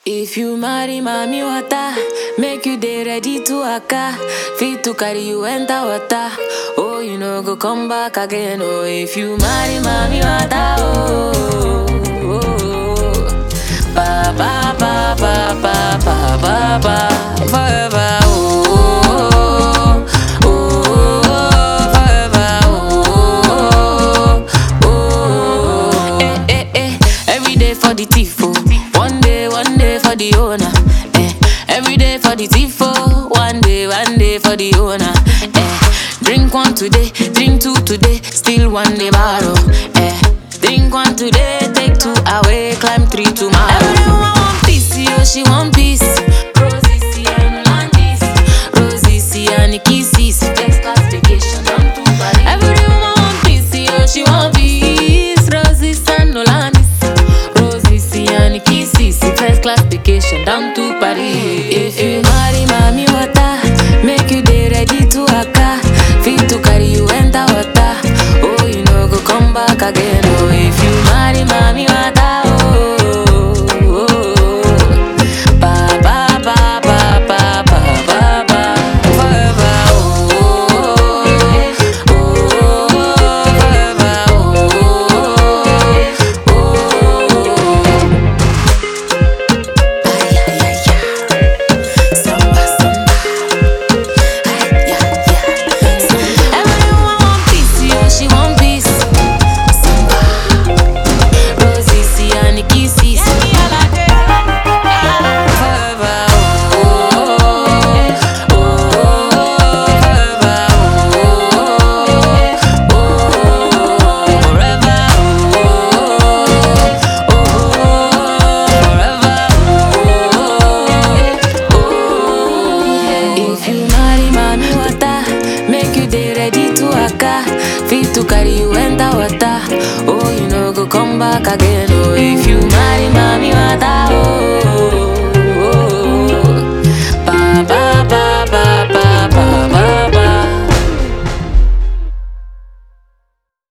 If you marry mommy water, make you dey ready to waka. Fit to carry you enter water. Oh, you know go come back again. Oh, if you marry mommy water, oh, oh, oh. ba ba ba ba ba ba ba ba forever. Oh, oh, oh, oh, forever. Oh, oh, oh, eh, eh, eh. Every day for the thief, oh. One day, one day for the owner. Eh. Every day for the thief, oh. One day, one day for the owner. Eh. Drink one today, drink two today, still one day borrow. Eh. Drink one today, take two away, climb three tomorrow. Everyone want peace, yo, she want peace. Rosie, see, and Landis. Rosie, see, and kisses. First class vacation, down to Paris. Everyone want peace, yo, she want peace. Rosie, and Landis. Rosie, see, and kisses. First class vacation, down to Paris. If you marry mommy water, make you dey ready to waka. Fit to carry you enter water. Oh, you know go come back again. Oh, if you marry mommy water, oh, oh, oh. ba ba ba ba ba ba ba ba forever. Oh, oh, oh, forever. Oh, oh, oh. Ay, ay, ay, ay. Samba, samba. Ay, yeah, yeah. Everyone want peace, yo, she want peace. Samba. Rosie, see, and kisses. Forever, oh, oh, oh, forever, oh, oh, forever, oh, oh, forever, If you marry mommy water, make you dey ready to waka. Fit to carry you enter water. Oh, you know go come back again. Oh, if you